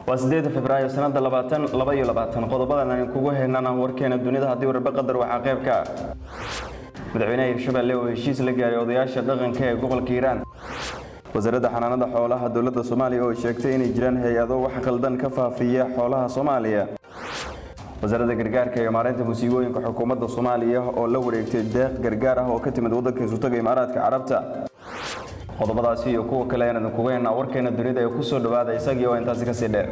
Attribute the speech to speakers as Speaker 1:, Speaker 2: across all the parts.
Speaker 1: waa sideeda februaayo sanada labaatan laba iyo labaatan qodobadan aan kugu heynana warkeena dunida haddii warbe qadar waxaa qayb ka ah madaxweynaha hirshabelle oo heshiis la gaaray odayaasha dhaqanka ee gobolka hiiraan wasaaradda xanaanada xoolaha dowladda soomaaliya oo sheegtay inay jiraan hay-ado wax khaldan ka faafiya xoolaha soomaaliya wasaaradda gargaarka iyo maareynta musiibooyinka xukuumadda soomaaliya oo la wareegtay deeq gargaar ah oo ka timid waddanka isutaga imaaraadka carabta qodobadaasi iyo kuwa kale ayaan idinkuga heynaa warkeena dunida ee kusoo dhawaada isagii oo intaasi kasii dheer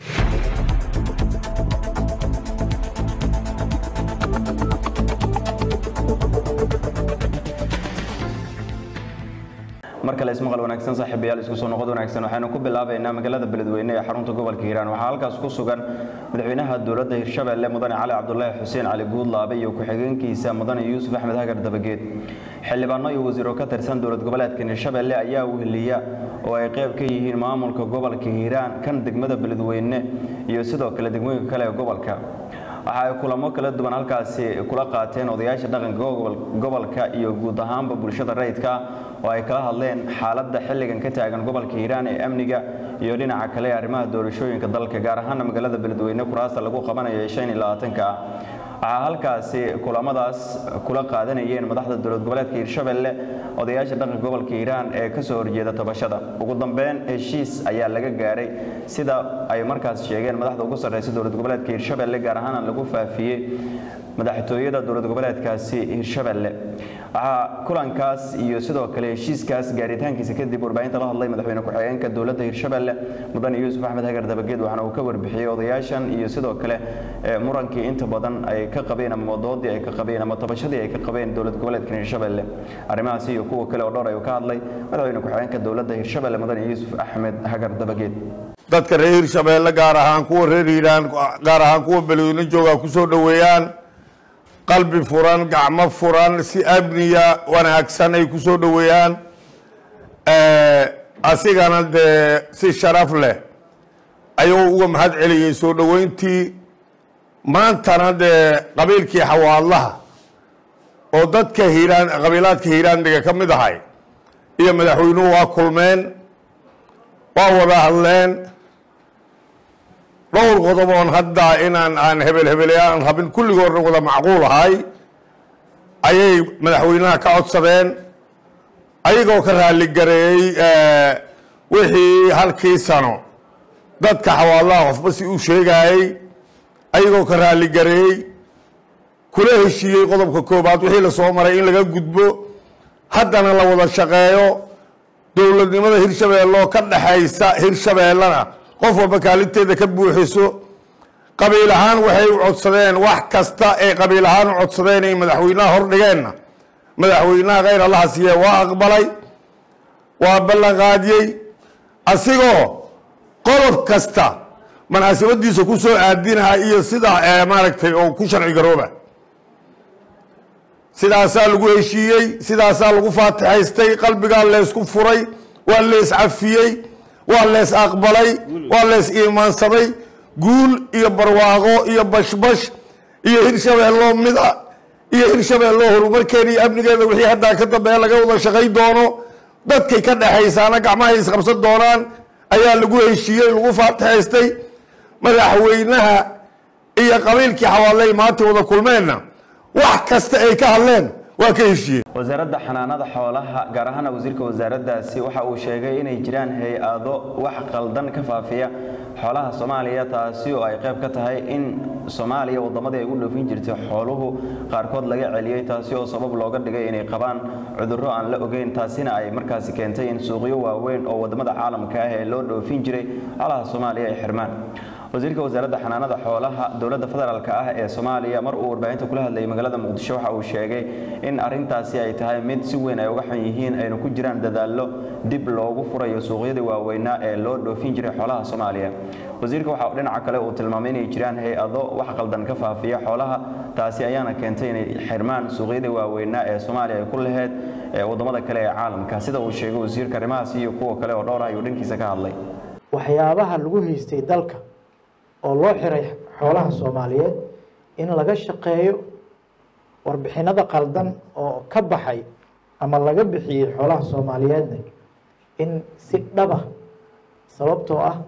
Speaker 1: mar kale ismaqal wanaagsan saaxiibayaal isku soo noqod wanaagsan waxaynu ku bilaabaynaa magaalada beledweyne ee xarunta gobolka hiiraan waxaa halkaas ku sugan madaxweynaha dowladda hirshabelle mudane cali cabdulaahi xuseen cali guudlaabe iyo ku-xigeenkiisa mudane yuusuf axmed hagar dabageed xildhibaano iyo wasiiro ka tirsan dowlad goboleedkan hirshabelle ayaa weheliya oo ay qayb ka yihiin maamulka gobolka hiiraan kan degmada beledweyne iyo sidoo kale degmooyinka kale ee gobolka waxa ay kulamo kala duwan halkaasi kula qaateen odayaasha dhaqanka gobolka iyo guud ahaanba bulshada rayidka oo ay kala hadleen xaaladda xilligan ka taagan gobolka hiiraan ee amniga iyo dhinaca kale ee arrimaha doorashooyinka dalka gaar ahaana magaalada beledweyne kuraasta lagu qabanayo ee shan iyo labaatanka ah waxaa halkaasi kulamadaas kula qaadanayeen madaxda dowlad goboleedka hiirshabelle odayaasha dhaqanka gobolka hiiraan ee kasoo horjeeda tabashada ugu dambeyn heshiis ayaa laga gaaray sida ay markaas sheegeen madaxda ugu sarreysa dowlad goboleedka hiirshabelle gaar ahaana lagu faafiyey madaxtooyada dowlad goboleedkaasi hiirshabelle waxaa kulankaas iyo sidoo kale heshiiskaas gaaritaankiisa kadib warbaahinta la hadlay madaxweyne ku-xigeenka dowladda hiirshabelle mudane yuusuf axmed hagar dabageed waxaana uu ka warbixiyey odayaashan iyo sidoo kale murankii inta badan ay ka qabeen ama wadoodii ay ka qabeen ama tabashadii ay ka qabeen dowlad goboleedkan hiirshabelle arrimahaasi iyo kuwa kale oo dhowr ayuu ka hadlay madaxweyne ku-xigeenka dowladda hiirshabelle mudane yuusuf axmed hagar dabageed
Speaker 2: dadka reer hiirshabeelle gaar ahaan kuwa reer hiiraan gaar ahaan kuwa beledweyne jooga kusoo dhoweeyaan qalbi furan gacmo furan si amniya wanaagsan ay ku soo dhoweeyaan asigana dee si sharaf leh ayuu uga mahad celiyey soo dhoweyntii maantana dee qabiilkii xawaadlaha oo dadka hiiraan qabiilaadka hiiraandiga ka mid ahay iyo madaxweynuhu waa kulmeen waa wada hadleen dhowr qodob oon hadda inaan aan hebel hebele aan rabin kulligoodna wada macquul ahay ayay madaxweynaha ka codsadeen ayagoo ka raaligareeyey wixii halkii sano dadka xawaalaha qofba si uu sheegayey ayagoo ka raaligareeyey kula heshiiyey qodobka koobaad wixii lasoo maray in laga gudbo haddana la wada shaqeeyo dowladnimada hirshabeelloo ka dhexaysa hirshabeellana qof walba kaalinteeda ka buuxiso qabiil ahaan waxay u codsadeen wax kasta ay qabiil ahaan u codsadeen ay madaxweynaha hordhigeenna madaxweynaha khayr allaha siiye waa aqbalay waa ballan qaadiyey asigoo qodob kasta munaasabadiisa ku soo aadinaha iyo sida maaragtay oo ku sharci garooba sidaasaa lagu heshiiyey sidaasaa lagu faatixaystay qalbigaa leysku furay waa lees cafiyey waa lees aqbalay waa lees iimaansaday guul iyo barwaaqo iyo bashbash iyo hirshabeelloo mida iyo hirshabeelloo horumarkeeda iyo amnigeeda wixii haddaa ka dambeeya laga wada shaqay doono dadkay ka dhexaysaana gacmahay isqabsan doonaan ayaa lagu heshiiyey lagu faatixaystay madaxweynaha iyo qabiilkii xawaaley maanta wada kulmeenna wax kasta ay ka hadleen waa ka heshiiyeen
Speaker 1: wasaaradda xanaanada xoolaha gaar ahaana wasiirka wasaaraddaasi waxa uu sheegay inay jiraan hay-ado wax qaldan ka faafiya xoolaha soomaaliya taasi oo ay qayb ka tahay in soomaaliya waddamadii ay u dhoofin jirtay xooluhu qaarkood laga celiyey taasi oo sabab looga dhigay inay qabaan cudurro aan la ogeyn taasina ay markaasi keentay in suuqyo waaweyn oo waddamada caalamka ah ee loo dhoofin jiray xoolaha soomaaliya ay xirmaan wasiirka wasaaradda xanaanada xoolaha dowladda federaalk ah ee soomaaliya mar uu warbaahinta kula hadlayay magaalada muqdisho waxa uu sheegay in arintaasi ay tahay mid si weyn ay uga xun yihiin ayna ku jiraan dadaallo dib loogu furayo suuqyadii waaweynaa ee loo dhoofin jiray xoolaha soomaaliya wasiirka waxa dhinaca kale uu tilmaamay inay jiraan hay-ado wax qaldan ka faafiya xoolaha taasi ayaana keentay inay xirmaan suuqyadii waaweynaa ee soomaaliya ay ku laheyd ee waddamada kale ee caalamka sida uu sheegay wasiirka arrimahaasi iyo kuwa kale oo dhowr ah ayuu dhankiisa ka hadlay
Speaker 3: waxyaabaha lagu haystay dalka oo loo xiray xoolaha soomaaliyeed in laga shaqeeyo warbixinada qaldan oo ka baxay ama laga bixiyey xoolaha soomaaliyeedna in si dhaba sababtoo ah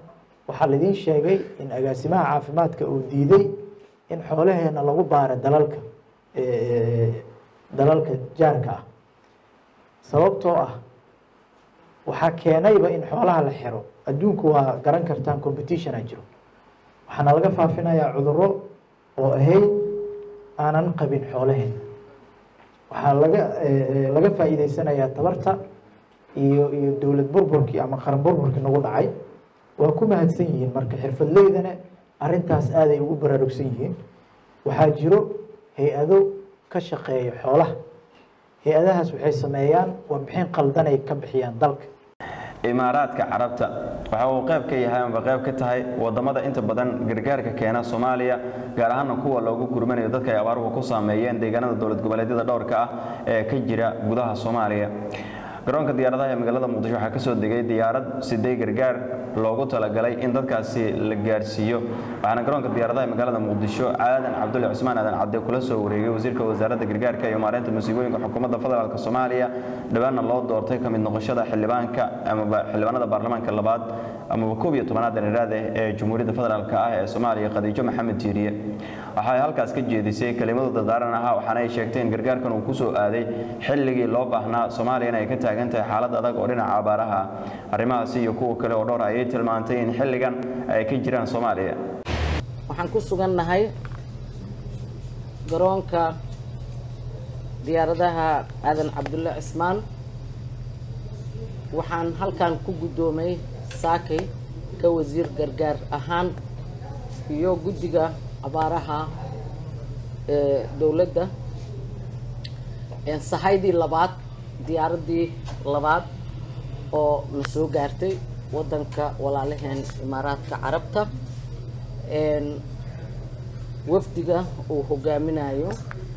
Speaker 3: waxaa laidin sheegay in agaasimaha caafimaadka uu diiday in xoolaheena lagu baaro dalalka dalalka jaarka ah sababtoo ah waxaa keenayba in xoolaha la xiro adduunku waa garan kartaan competitiona jiro waxaana laga faafinayaa cuduro oo ahayd aanan qabin xoolaheena waxaa laga laga faa'iideysanayaa tabarta iyo iyo dowlad burburkii ama qaran burburkii nagu dhacay waa ku mahadsan yihiin marka xirfadleydana arintaas aaday ugu baraarugsan yihiin waxaa jiro hay-ado ka shaqeeya xoolaha hay-adahaas waxay sameeyaan warbixin qaldanay ka bixiyaan dalka
Speaker 1: imaaraadka carabta waxa uu qayb ka yahay amba qayb ka tahay wadamada inta badan gargaarka keena soomaaliya gaar ahaana kuwa loogu gurmanayo dadka ay abaaruhu ku saameeyeen deegaanada dowlad goboleedyada dhowrka ah ee ka jira gudaha soomaaliya garoonka diyaaradaha ee magaalada muqdisho waxaa kasoo degay diyaarad sidee gargaar loogu talagalay in dadkaasi la gaarsiiyo waxaana garoonka diyaaradaha ee magaalada muqdisho aadan cabdulle cusmaan aadan cabde kula soo wareegay wasiirka wasaaradda gargaarka iyo maareynta musiibooyinka xukuumadda federaalk soomaaliya dhawaanna loo doortay kamid noqoshada xildhibaanka amaba xildhibaanada baarlamaanka labaad amaba koob iyo tobanaad dhallinyarada ee jamhuuriyadda federaalk ah ee soomaaliya khadiijo maxamed tiiriye waxay halkaas ka jeedisay kelimadu dardaaran ahaa waxaana ay sheegtay in gargaarkan uu kusoo aaday xilligii loo baahnaa soomaaliyana ay ka taagan tahay xaalad adag oo dhinaca abaaraha arrimahaasi iyo kuwa kale oo dhowr ayay tilmaantay in xilligan ay ka jiraan soomaaliya
Speaker 4: waxaan ku sugannahay garoonka diyaaradaha aadan cabdulle cismaan waxaan halkan ku guddoomay saakay ka wasiir gargaar ahaan iyo guddiga abaaraha ee dowladda sahaydii labaad diyaaraddii labaad oo na soo gaartay waddanka walaalaheen imaaraadka carabta wafdiga uu hogaaminayo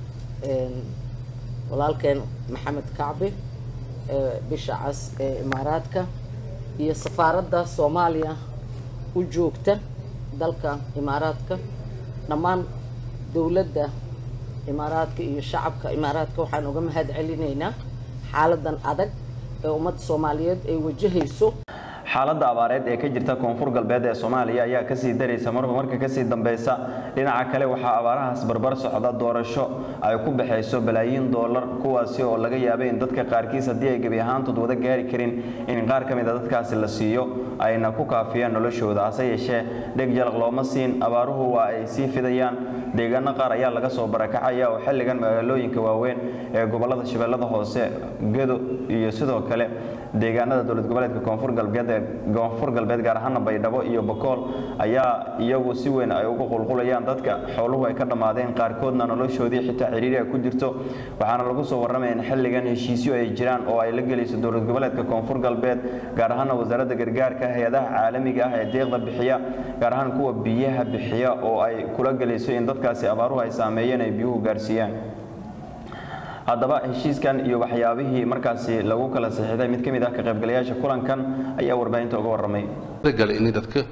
Speaker 4: walaalkeen maxamed kacbi bisha cas ee imaaraadka iyo safaaradda soomaaliya u joogta dalka imaaraadka dhammaan dowladda imaaraadka iyo shacabka imaaraadka waxaan uga mahad celinaynaa xaaladan adag ee ummadda soomaaliyeed ay wajahayso
Speaker 1: xaaladda abaareed ee ka jirta koonfur galbeed ee soomaaliya ayaa kasii daraysa marba marka kasii dambeysa dhinaca kale waxaa abaarahaas barbar socda doorasho ay ku baxayso balaayiin doolar kuwaasi oo laga yaabay in dadka qaarkiis haddii ay gebi ahaantood wada gaari karin in qaar ka mid a dadkaasi la siiyo ayna ku kaafiyaan noloshooda hase yeeshee dheg jalaq looma siin abaaruhu waa ay sii fidayaan deegaano qaar ayaa laga soo barakacaya oo xilligan magaalooyinka waaweyn ee gobolada shabeellada hoose gedo iyo sidoo kale deegaanada dowlad goboleedka koonfur galbeed ee koonfur galbeed gaar ahaana baydhabo iyo bakool ayaa iyagu si weyn ay uga qulqulayaan dadka xooluhu ay ka dhammaadeen qaarkoodna noloshoodii xitaa ciriiri ay ku jirto waxaana lagu soo warramaya in xilligan heshiisyo ay jiraan oo ay la gelayso dowlad goboleedka koonfur galbeed gaar ahaana wasaaradda gargaarka hay-adaha caalamiga ah ee deeqda bixiya gaar ahaan kuwa biyaha bixiya oo ay kula gelayso in dadkaasi abaaruhu ay saameeyeen ay biyuhu gaarsiiyaan haddaba heshiiskan iyo waxyaabihii markaasi lagu kala saxiixday mid ka mid ah ka qaybgalayaasha kulankan ayaa warbaahinta uga warramay
Speaker 5: gale in dadka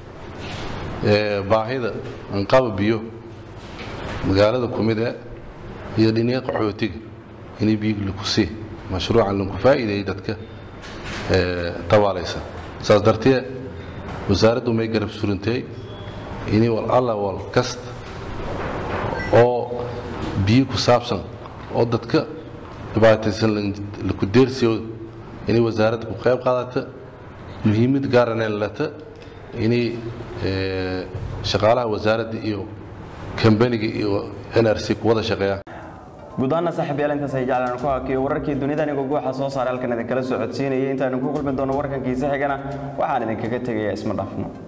Speaker 5: baahida anqaba biyo magaalada kumida iyo dhiniya qaxootiga inay biyo laku sii mashruucan laku faa'iideeyay dadka tabaalaysa saas dartee wasaaraddu may garab surintay inay wal alla wal kasta oo biyo ku saabsan oo dadka dhibaataysan laku deersiyo inay wasaaradda ku qayb qaadata muhiimad gaarana lata inay shaqaalaha wasaaradda iyo kambaniga iyo n r c ku wada shaqeeyaan
Speaker 1: guud ahaana saaxiibyaal intaas ay jeclaan ku hakiyo wararkii dunida anigoo guuxa soo saaray halkan idinkala soo codsiinayay intaanu ku kulmi doono warkankiisa xigana waxaan idinkaga tegayaa isma dhafno